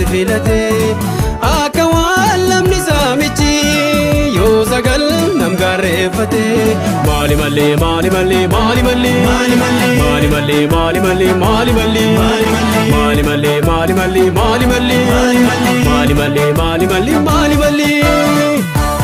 filate akka waan lamni saamichi yoo sagal nam gaarreeffate maali malee maali malee maali malee maali malee maali malee maali malee maali malee maali malee maali malee maali malee maali malee maali malee maali malee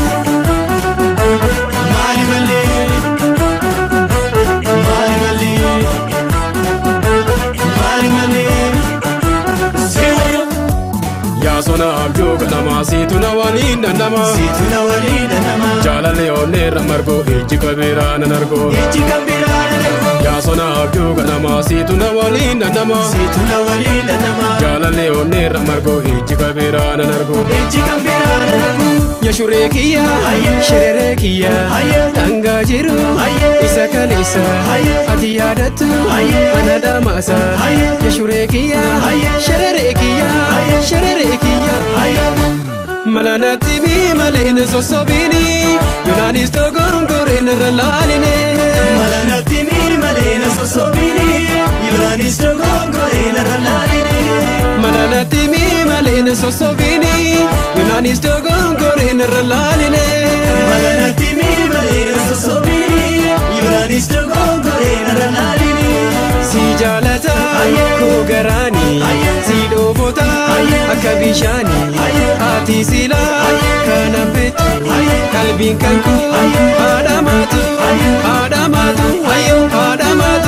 yaa sona abjuu ganamaa siitu na waliin dandama jaalallee onneerra margoo ijji kabiraa nan argoo yaa sona abjuu ganamaa siitu na waliin dandama jaalallee onneerra margoo ijji kabiraa nan argoo ya shuree kiyya shireree kiyya dhangaa jiru isa kaleessa ati yaadattu ana dhamaasa ya shuree kiyya shireree kiyya shireree kiyya malanatti mi maleen sossobini yoonaanis togorgoreen irra laaline Malanatti mi maleena sosobini Yoonaanis dogongoreen irra laaline malanatti mi maleen sossobini yoonaanis togorgoreen irra laaline Malanatti mi maleena sosobini Yoonaanis dogongoreen irra laaline si jaalata koo garaani si dhoofota akka bishaani ati sila kana beektu qalbiin kan koo haadhamaatu haadhamaatu ayyoo haadhamaatu.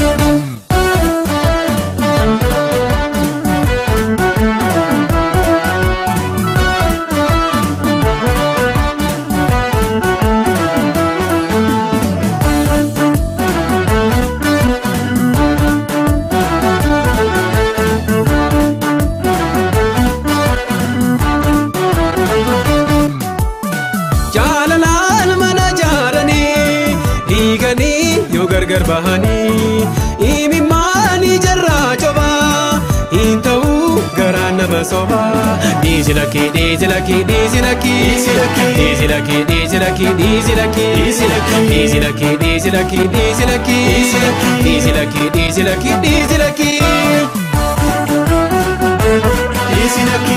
jaalalaan mana jaaranii dhiiganii yoo gargar bahanii imimmaanii jarraa cobaa hin ta'u garaan nama sobaa dhiisi lakkii dhiisi lakkii dhiisi lakkii dhiisi lakkii dhiisi lakkii dhiisi lakkii dhiisi lakkii dhiisi lakkii dhiisi lakkii dhiisi lakkii dhiisi lakkii dhiisi lakkii Easy lucky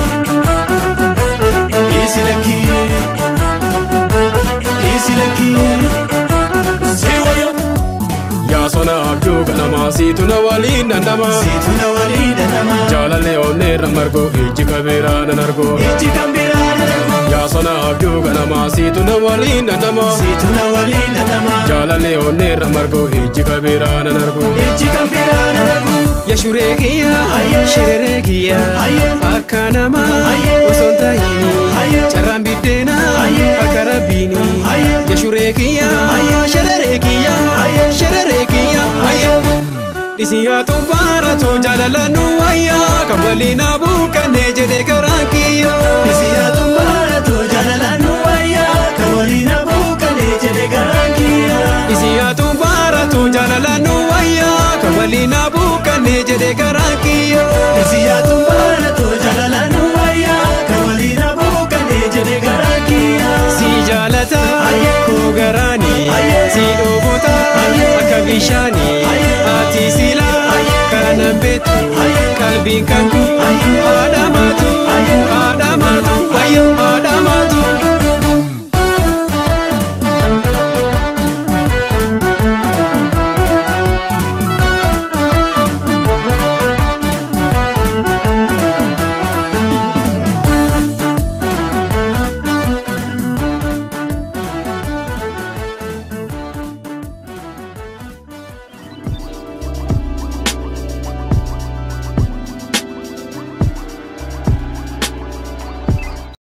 Easy lucky Easy lucky Say what you yaa sona abjuu ganamaa siitu na waliin dandama Situ na walida nama jaalallee onneerra margoo ijji kabiraa nan argoo Iji kambirana nama yaa sona abjuu ganamaa siitu na waliin dandama Situ na walida nama jaalallee onneerra margoo ijji kabiraa nan argoo Iji kambirana nama ya shuree kiyya shireree kiyya akka nama osoo hin ta'in carraan biddeena akka rabbiini ya shuree kiyya shireree kiyya shireree kiyya dhisiyaatu baaratu jaalala nu wayyaa kan waliin abuukanne jedhee garaan kiyya Siya tumbara to jalala nuwaya Kawalina bukale jede garankia dhisiyaatu baaratu jaalala nu wayyaa kan waliin abuukanne jedhee garaan kiyya Siya tumbara to jalala nuwaya Kawalina bukale jede garankia si jaalata koo garaani si dhoofota akka bishaani ati sila kana beektu qalbiin kan koo